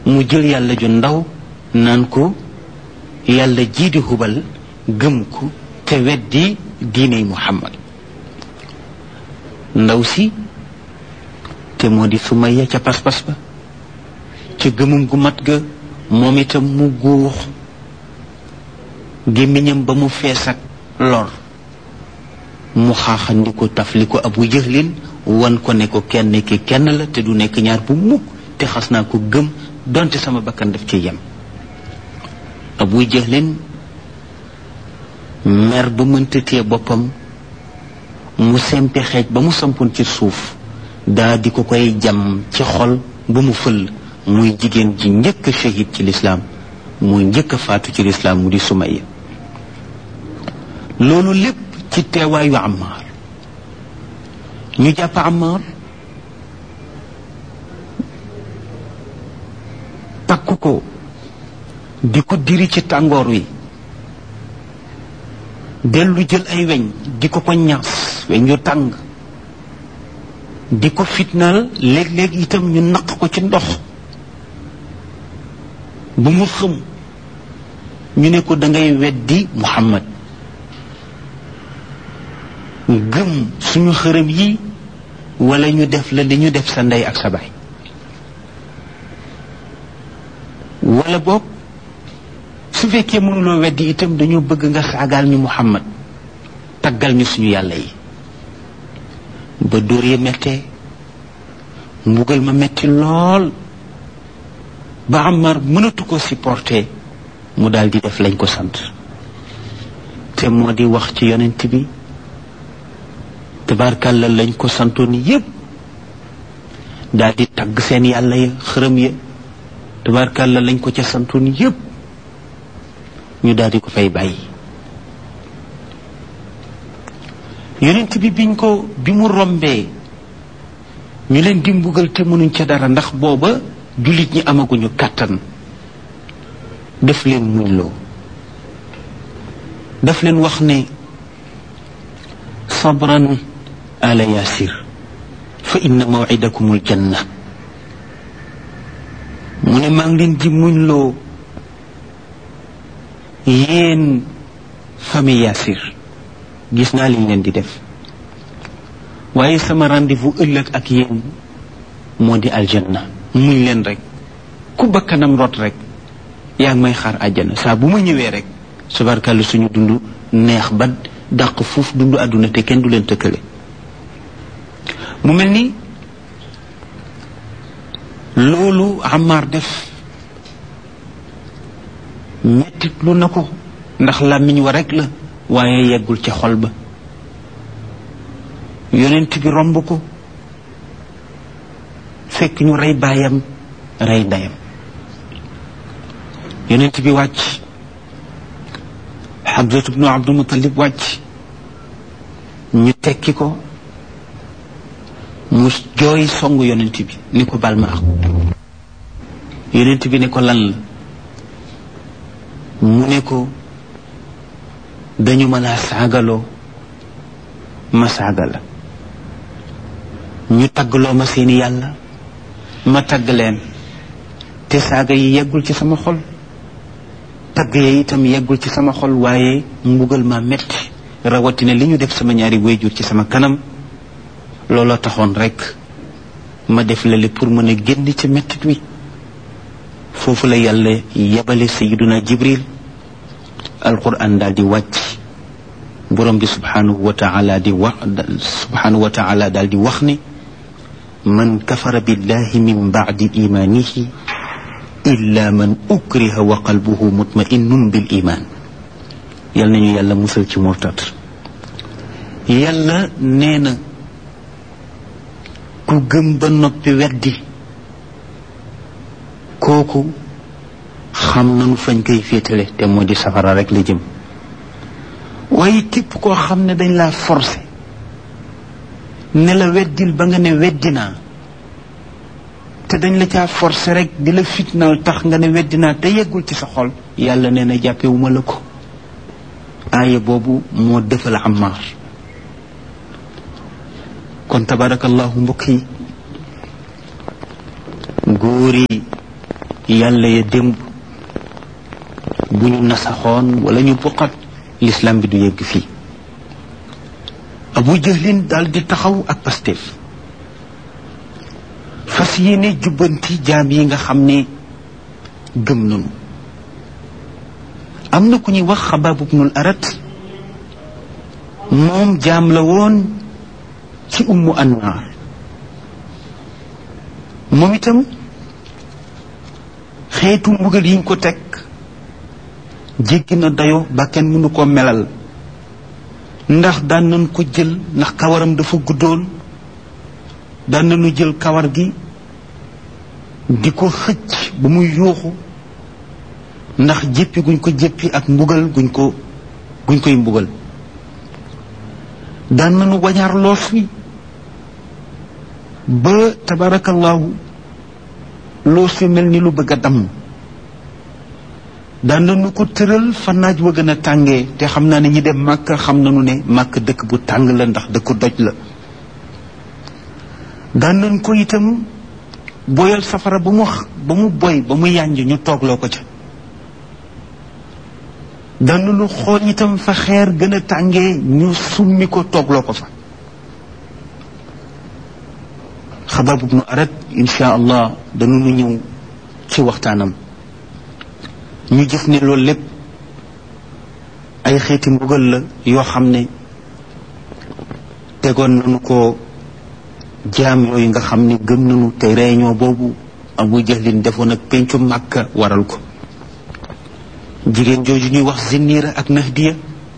mu jël yàlla ju ndaw naan ko yàlla jii di hubal gëm ko te weddi diiney muhammad ndaw si te moo di Sumayya ca pas-pas ba ca gëmum gu mat ga moom itam mu guux gémmiñam ba mu fees ak lor mu xaaxandi ko taf li ko abu jëxlin wan ko ne ko kenn ki kenn la te du nekk ñaar bu mukk te xas naa ko gëm donte sama bakkan daf ci yem abu jëxlin mer ba mënta téye boppam mu sempi xeej ba mu sampoon ci suuf daa di ko koy jam ci xol ba mu fël muy jigéen ji njëkk a shahid ci lislaam muy njëkk a faatu ci lislaam mu di Sumayya loolu lépp ci teewaayu Ammaar ñu jàpp Ammaar takk ko di ko diri ci tàngoor wi dellu jël ay weñ di ko ko ñaas weñ yu tàng di ko fitnaal léeg-léeg itam ñu naq ko ci ndox bu mu xëm ñu ne ko dangay weddi Muhammad gëm suñu xërëm yi wala ñu def la li ñu def sa ndey ak sa baay wala boog su fekkee mënuloo weddi itam dañoo bëgg nga saagaal ñu Muhammad taggal ñu suñu yàlla yi ba dóor ya mettee mbugal ma metti lool ba Ammar mënatu ko supporter mu daal di def lañ ko sant te moo di wax ci yonent bi tabarkàlla lañ ko santoon yépp daal di tagg seen yàlla ya xërëm ya tabarkàlla lañ ko ca santoon yépp ñu daal di ko fay bàyyi yonent bi biñ ko bi mu rombee ñu leen di mbugal te mënuñ ca dara ndax booba jullit ñi amaguñu kàttan def leen muñloo daf leen wax ne sabran ala yasir fa inna mawcidakum aljanna mu ne maa ngi leen di muñloo yéen famille yasir gis naa liñ leen di def waaye sama rendez-vous ëllëg ak yéen moo di aljanna muñ leen rek ku bakkanam rot rek yaa ngi may xaar àjjana saa bu ma ñëwee rek subarkàlla suñu dund neex ba dàq fuuf dund àdduna te kenn du leen tëkkale mu mel ni loolu Ammar def mettit lu na ko ndax làmmiñ wa rek la waaye yeggul ca xol ba yonent bi romb ko fekk ñu rey baayam rey ndeyam yonent bi wàcc Hamzatu bnu Abdul Mutalib wàcc ñu tekki ko mu jooy songu yonent bi ni ko bal ma yonent bi ne ko lan la mu ne ko dañu mën a saagaloo ma saaga la ñu taggloo ma seeni yàlla ma tagg leen te saaga yi yeggul ci sama xol tagg ya itam yeggul ci sama xol waaye mbugal ma metti rawatina li ñu def sama ñaari wayjur ci sama kanam looloo taxoon rek ma def lale pour mën a génn ci mettit wi foofu la yàlla yebale sayiduna jibril alquran daal di wàcc borom bi subhanahu wa taala di wax subhanahu wa taala daal di wax ne man kafara billahi min bacdi imanihi illa man ukriha wa qalbuhu mutma'innun bil iman yal nañu yàlla musal ci murtat yàlla nee na ku gëm ba noppi weddi kooku xam nanu fañ koy féetale te moo di safara rek la jëm waaye képp koo xam ne dañ laa forcé ne la weddil ba nga ne weddi naa te dañ la caa forcé rek di la fitnaal tax nga ne weddi naa te yeggul ci sa xol yàlla nee na jàppewuma la ko aaya boobu moo defal Ammaar kon tabarakallahu mbokk yi góor yi yàlla ya démb bu ñu nasaxoon wala ñu buqat l'islam bi du yegg fii abu jahlin daal di taxaw ak Pastef fas yéene jubbanti jaam yi nga xam ne gëm nañu am na ku ñuy wax xabaab ibnul arat moom jaam la woon ci ummu anwaar moom itam xeetu mbugal yiñ ko teg jéggi na dayo ba kenn mënu ko melal ndax daan nañ ko jël ndax kawaram dafa guddoon daan nañu jël kawar gi di ko xëcc ba muy yuuxu ndax jéppi guñ ko jéppi ak mbugal guñ ko guñ koy mbugal daan nañu wañaar loos wi ba tabarakallahu loos wi mel ni lu bëgg a damm daan nañu ko tëral fa naaj wa gën a tàngee te xam naa ne ñi dem màkk xam nañu ne màkk dëkk bu tàng la ndax dëkk doj la daan nañ ko itam boyal safara ba mu ba mu boy ba mu yànj ñu toogloo ko ca daan nañu xool itam fa xeer gën a tàngee ñu summi ko toogloo ko fa xabaab ibnu arat insha allah dañu ñëw ci waxtaanam ñu gis ne loolu lépp ay xeeti mbugal la yoo xam ne tegoon nañu ko jaam yooyu nga xam ne gëm nañu te réunion boobu abu jahlin defoon ak pencu màkka waral ko jigéen jooju ñuy wax zinniira ak nahdiya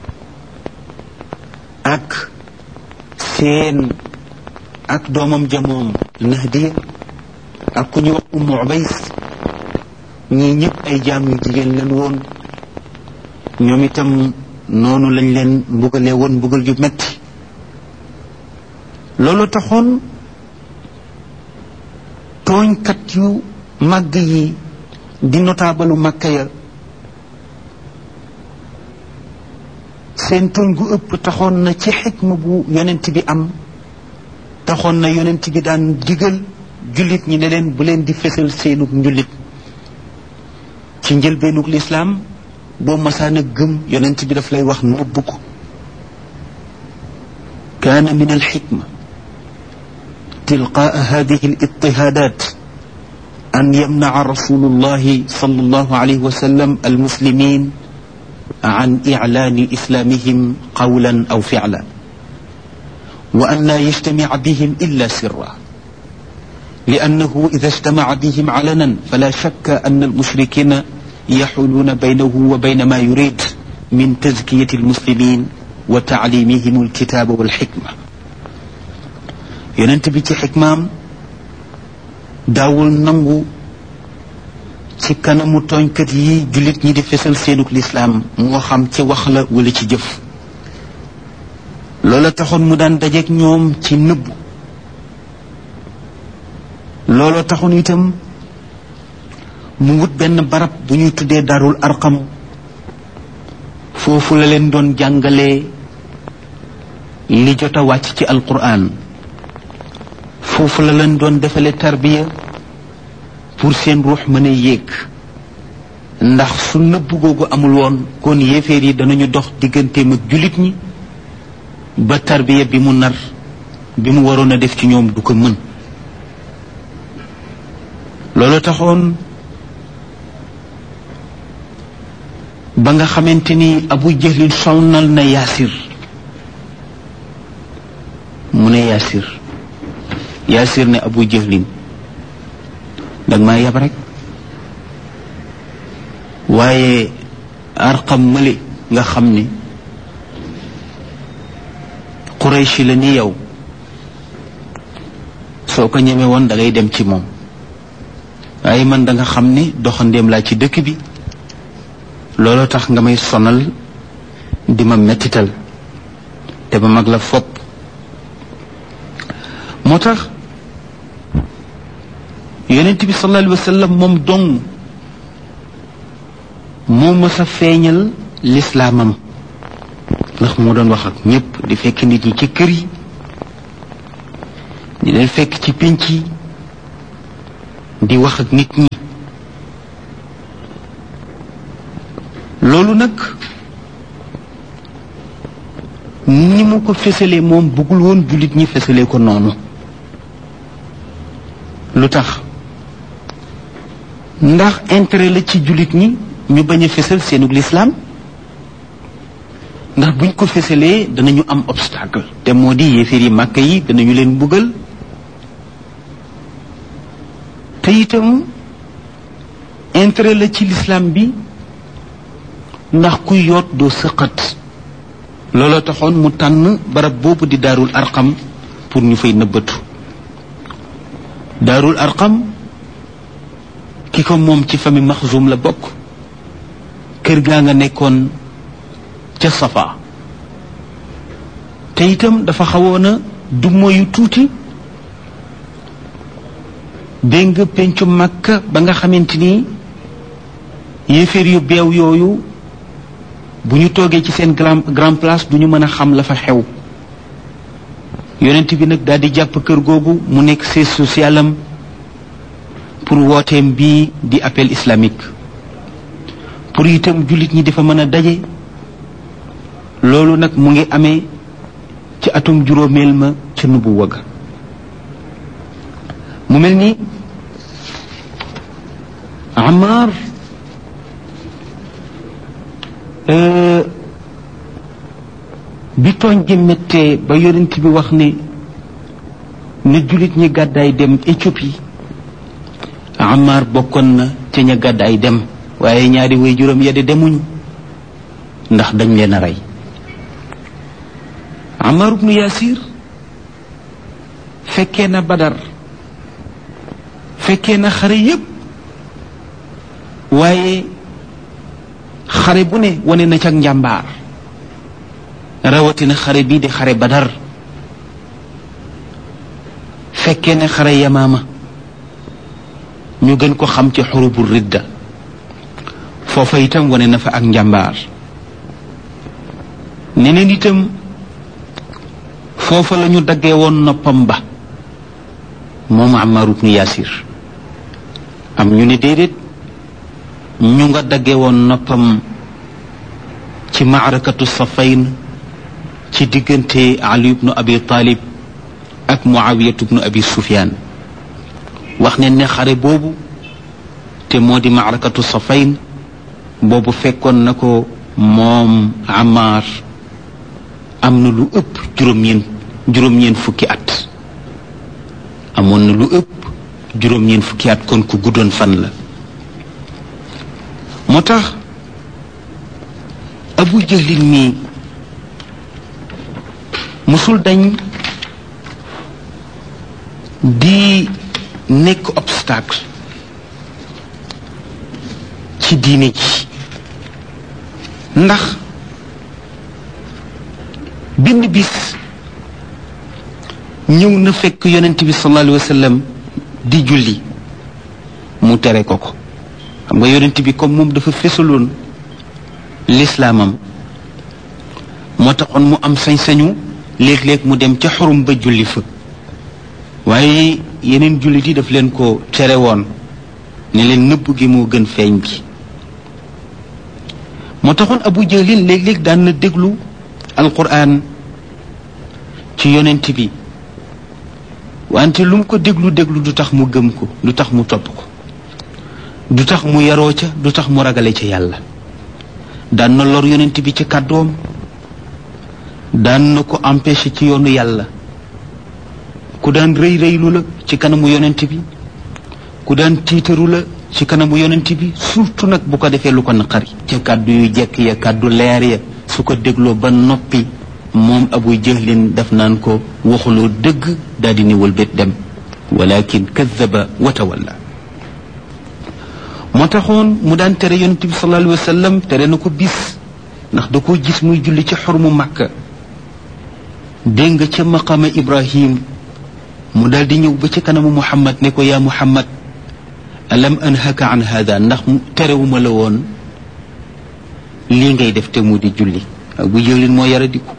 ak seen ak doomam jamoom nahdiya ak ku ñuy wax ummu ubays ñii ñëpp ay jaam yu jigéen leen woon ñoom itam noonu lañ leen mbugalee woon mbugal yu metti loolu taxoon tooñkat yu màgg yi di notaabalu màkka ya seen tooñ gu ëpp taxoon na ci xikma bu yonent bi am taxoon na yonent bi daan digal jullit ñi ne leen bu leen di fesal seenug njullit ci njëlbeenug lislaam boo masaana gëm yonent bi daf lay wax nëbb ko kaana min alxikma tilqaa hadihi alitihaadat an yamnaca rasulu llahi sal allahu alayhi wa sallam almuslimin عن إعلان إسلامهم قولا أو فعلا وأن لا يجتمع بهم إلا سرا لأنه إذا اجتمع بهم علنا فلا شك أن المشركين يحولون بينه وبين ما يريد من تزكية المسلمين وتعليمهم الكتاب والحكمة ينتبه حكمام داول نمو ci kanamu tooñkat yi jullit ñi di fesal seenuk lislaam moo xam ci wax la wala ci jëf loola taxoon mu daan dajeek ñoom ci nëbb loola taxoon itam mu wut benn barab bu ñuy tuddee darul arqam foofu la leen doon jàngalee li jot a wàcc ci alquran foofu la leen doon defale tarbiya pour seen ruux mën a yéeg ndax su nëbb googu amul woon kon yéeféer yi danañu dox digganteem ak jullit ñi ba tarbiya bi mu nar bi mu waroon a def ci ñoom du ko mën loolu taxoon ba nga xamante ni abu jahlin sonnal na yaasir mu ne yaasir yaasir ne abu jahlin dag maa yab rek waaye arqam mële nga xam ni qurayshi la ni yow soo ko ñeme woon da ngay dem ci moom waaye man da nga xam ni doxandéem laa ci dëkk bi looloo tax nga may sonal di ma mettital te ba mag la fopp moo tax yonent bi sallallahu alayhi wa sallam moom dong moo mës a feeñal lislaamam ndax moo doon wax ak ñépp di fekk nit ñi ci kër yi di leen fekk ci pénc yi di wax ak nit ñi loolu nag ni mu ko fësalee moom bëggul woon jullit ñi fësalee ko noonu lu tax ndax intérêt la ci jullit ñi ñu bañ a fësal seenug lislaam ndax buñ ko fësalee danañu am obstacle te moo di yéeféer yi màkk yi danañu leen buggal te itam intérêt la ci lislaam bi ndax kuy yoot doo sëqat looloo taxoon mu tànn barab boobu di daarul arqam pour ñu fay nëbbatu daarul arqam ki ko moom ci famille maxzum la bokk kër gaa nga nekkoon ca safa te itam dafa xawoon a du moyu tuuti dégg nga pencu màkka ba nga xamante ni yéeféer yu beew yooyu bu ñu toogee ci seen grand grand place du ñu mën a xam la fa xew yonent bi nag daal di jàpp kër googu mu nekk siège social am pour wooteem bii di appel islamique pour itam jullit ñi dafa mën a daje loolu nag mu ngi amee ci atum juróomeel ma ca nubu wëgg mu mel ni Amar bi tooñ gi méttee ba yonent bi wax ne ne jullit ñi gàddaay dem Éthiopie Amar bokkoon na ca ña gàddaay dem waaye ñaari way juróom ya de demuñu ndax dañ leen a rey Amar ibnu Yasir fekkee na Badar fekkee na xare yépp waaye xare bu ne wane na ca njàmbaar rawatina xare bii di xare Badar fekkee ne xare Yamaama ñu gën ko xam ci xurubu ridda foofa itam wane na fa ak njàmbaar neneen itam foofa la ñu daggee woon noppam ba moom Ammar ibnu Yasir am ñu ne déedéet ñu nga dagge woon noppam ci maarakatu safayn ci diggante Ali ibnu Abi Talib ak Muawiyatu ibnu Abi Sufyan wax ne ne xare boobu te moo di maarakatu safayn boobu fekkoon na ko moom Ammar am na lu ëpp juróom-ñeen juróom-ñeen fukki at amoon na lu ëpp juróom-ñeen fukki at kon ku guddoon fan la moo tax abu jahlin mii musul dañ di nekk obstacle ci diine ji ndax benn bis ñëw na fekk yonent bi sallallahu alayhi wa sallam di julli mu tere ko ko xam nga yonent bi comme moom dafa fesaloon lislaamam moo taxoon mu am sañ-sañu léeg-léeg mu dem ca xurum ba julli fa waaye yeneen jullit yi daf leen ko tere woon ne leen nëbb gi moo gën feeñ bi moo taxoon abu jahlin léeg-léeg daan na déglu alquran ci yonent bi wante lu mu ko déglu déglu du tax mu gëm ko du tax mu topp ko du tax mu yaroo ca du tax mu ragale ca yàlla daan na lor yonent bi ci kàddoom daan na ko empêché ci yoonu yàlla ku daan rëy rëylu la ci kanamu yonent bi ku daan tiitaru la ci kanamu yonent bi surtout nag bu ko defee lu ko naqari ca kàddu yu jekk ya kàddu leer ya su ko dégloo ba noppi moom abu jahlin daf naan ko waxuloo dëgg daal di niwal bét dem walakin kadaba wa tawalla moo taxoon mu daan tere yonent bi sallallahu alayhi wa sallam tere na ko bis ndax da koo gis muy julli ci xormu màkka dégg nga ca maqama ibrahim mu daal di ñëw ba ci kanamu muhammad ne ko yaa muhammad alam anhaka an hada ndax terewuma la woon lii ngay def te mu di julli abu jahlin moo yara diku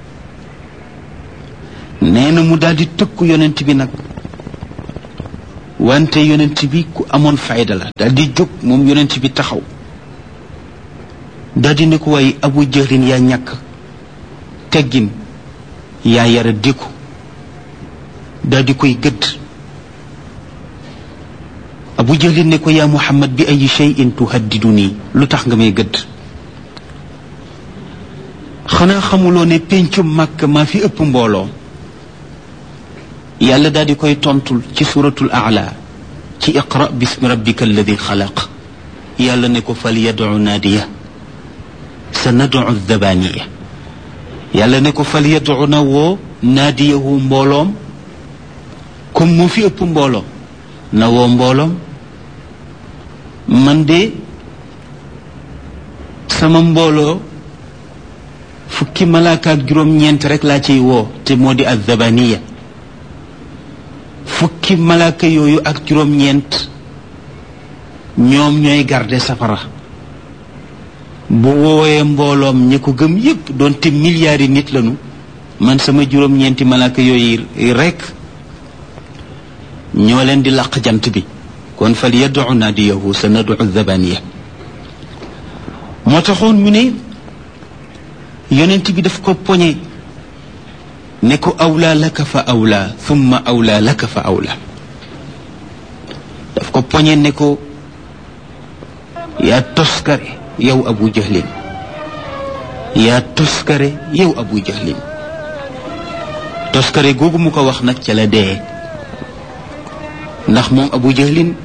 nee na mu daal di tëkku yonent bi nag wante yonent bi ku amoon fayda la daal di jóg moom yonent bi taxaw daldi ne ko waaye abu jahlin yaa ñàkk teggin yaa yara diku daldi koy gëdd abu jahlin ne ko yaa muhammad bi ay cheyin tuhaddidu nii lu tax nga may gëdd xanaa xamuloo ne péncum màkk maa fi ëpp mbooloo yàlla daal di koy tontul ci suratul aala ci iqra bismi rabbika alladi xalaq yàlla ne ko fal yadu naadiya sa nadu dabaniya yàlla ne ko fal yadu na woo naadiyahu mbooloom comme moo fi ëpp mbooloo na woo mbooloom man de sama mbooloo fukki malaaka ak juróom-ñeent rek laa ciy woo te moo di azzabaniya fukki malaaka yooyu ak juróom-ñeent ñoom ñooy garde safara bu woowee mbooloom ñi ko gëm yépp doonte milliards yi nit lañu man sama juróom-ñeenti malaaka yooyu rek ñoo leen di làq jant bi kon fal yadu naadiyahu sa nadu zabaniya moo taxoon mu ne yonent bi daf ko poñe ne ko awlaa laka fa awlaa thumma awlaa laka fa awlaa daf ko poñe ne ko yaa toskare yow abu jahlin yaa toskare yow abu jahlin toskare googu mu ko wax nag ca la dee ndax moom abu jahlin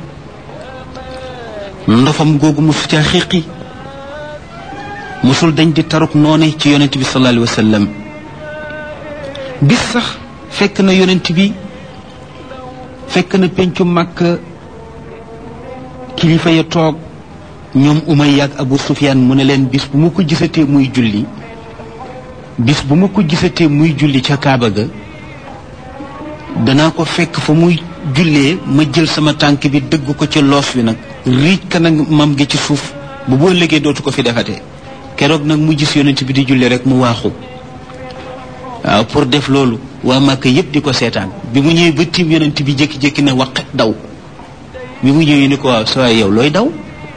ndofam googu mu su ca xiqi musul dañ di taruk noone ci yonent bi sallallahu alayhi wa sallam bis sax fekk na yonent bi fekk na pencu màkk kilifa ya toog ñoom Umayya ak Abu Sufyaan mu ne leen bis bu ma ko gisatee muy julli bis bu ma ko gisatee muy julli ca Kaaba ga danaa ko fekk fa muy jullee ma jël sama tànk bi dëgg ko ci loos wi nag riij kanam mam gi ci suuf bu boo liggéey dootu ko fi defatee keroog nag mu gis yonent bi di julli rek mu waaxu waaw pour def loolu waa Màkka yépp di ko seetaan bi mu ñëwee ba tiim yonent bi jékki-jékki ne waqet daw bi mu ñëwee ni ko waaw sa yow looy daw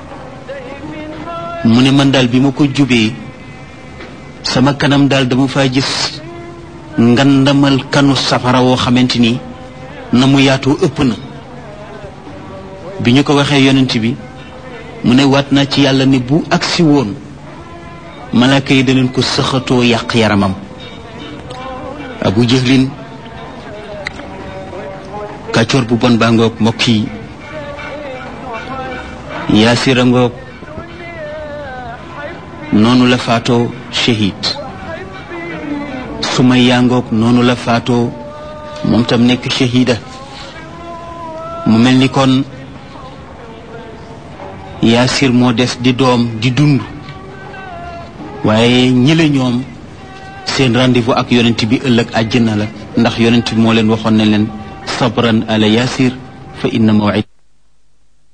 mu ne man daal bi ma ko jubee sama kanam daal dama faa gis ngandamal kanu safara woo xamante ni na mu yaatoo ëpp na bi ñu ko waxee yonent bi mu ne waat naa ci yàlla ne bu agsi woon malaaka yi danañ ko sëxatoo yàq yaramam abu jëhlin kàccoor bu bon baa ngoog mbokk yi yaasira ngoog noonu la faatoo shahid sumaya ngoog noonu la faatoo moom tam nekk shahida mu mel ni kon yaasir moo des di doom di dund waaye ñële ñoom seen rendez-vous ak yonent bi ëllëg àjjana la ndax yonent bi moo leen waxoon ne leen sabran ala yaasir fa inna mawid